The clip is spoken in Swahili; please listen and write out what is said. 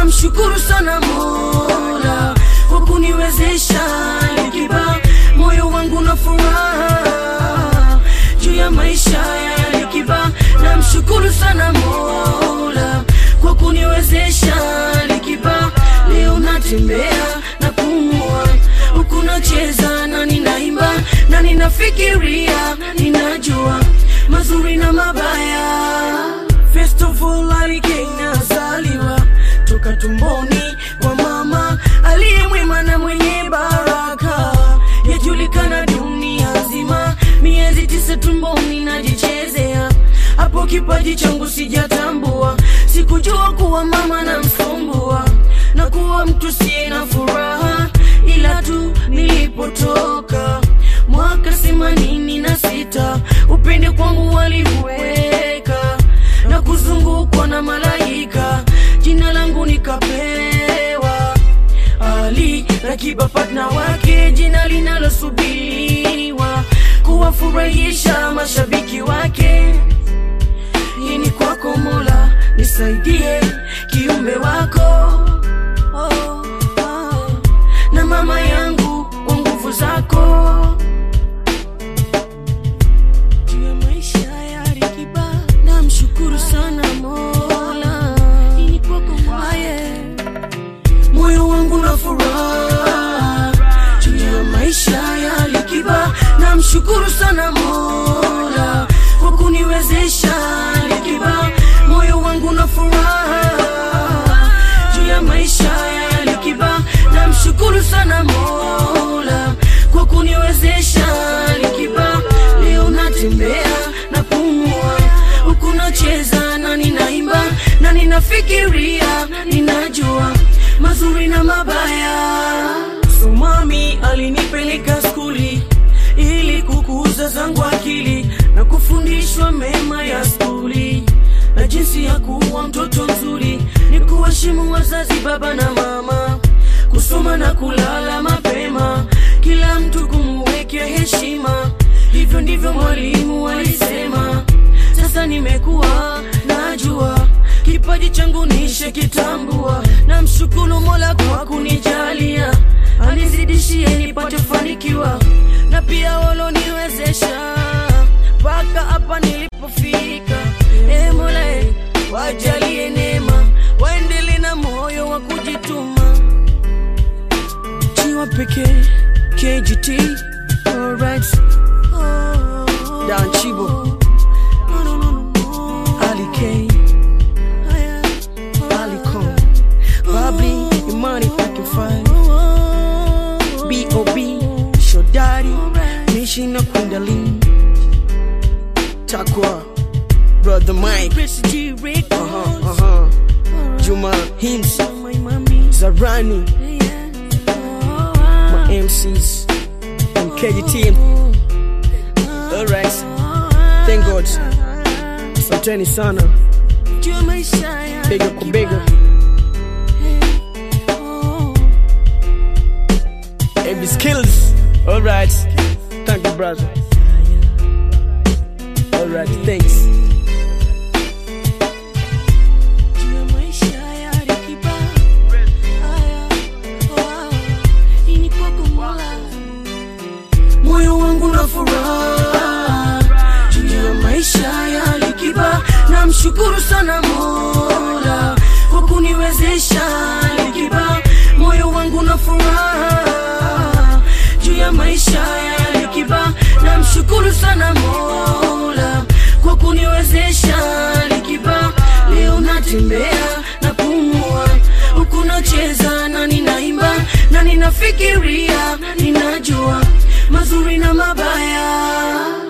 namshukuru sana Mola kwa kuniwezesha Likiba, moyo wangu na furaha juu ya maisha ya Likiba. Namshukuru sana Mola kwa kuniwezesha Likiba, leo natembea na pumua huku nacheza na ninaimba na ninafikiria, ninajua mazuri na mabaya. First of all, alikazaliwa toka tumboni kwa mama aliye mwema na mwenye baraka, yajulikana dunia nzima. Miezi tisa tumboni najichezea, hapo kipaji changu sijatambua, sikujua kuwa mama na msumbua na kuwa mtu siye na furaha, ila tu nilipotoka mwaka themanini na sita upende kwangu waliweka na kuzungukwa na malaika, jina langu nikapewa Ali Rakiba, partner wake, jina linalosubiriwa kuwafurahisha mashabiki wake. Hii ni kwako Mola, nisaidie kiumbe wako oh, oh. na mama yangu kwa nguvu zako juu ya maisha ya Alikiba, namshukuru sana Mola. Hii ni kwako Mola, moyo wangu na furaha juu ya maisha ya Alikiba, namshukuru sana Mola kwa kuniwezesha Alikiba, moyo wangu na furaha juu ya maisha ya Alikiba, namshukuru sana Mola kwa kuniwezesha Alikiba, leo natembea na pumua huku nacheza na ninaimba na ninafikiria, ninajua mazuri na mabaya. So mami alinipeleka skuli ili kukuza zangu akili na kufundishwa mema ya skuli na jinsi ya kuwa mtoto mzuri, ni kuheshimu wazazi, baba na mama, kusoma na kulala mapema, kila mtu kumuwekea heshima. Hivyo ndivyo mwalimu alisema. Sasa nimekuwa najua kipaji changu nishe kitambua, na mshukuru Mola kwa kunijalia, anizidishie nipate fanikiwa, na pia waloniwezesha mpaka hapa nilipofika. E Mola, e, wajalie neema, waendele na moyo wa kujituma. Jiwa pekee KGT, alright. Dan Chibo, Ali K, Ali Con, Babli, Imani, I can find. B.O.B, Shodari, Nishi na Kundalini, Takwa, Brother Mike, uh-huh, uh-huh. Juma Hims, Zarani, my MCs, and KGT. Alright, thank God. Asanteni sana, bega kwa bega. Every skills. Alright, thank you, brother. Alright, thanks. moyo wangu na furaha juu ya maisha ya Alikiba, namshukuru sana Mola kwa kuniwezesha Alikiba, moyo wangu na furaha juu ya maisha ya Alikiba, namshukuru sana Mola kwa kuniwezesha Alikiba, leo natembea na pumua huku nacheza na ninaimba na ninafikiria, ninajua mazuri na mabaya.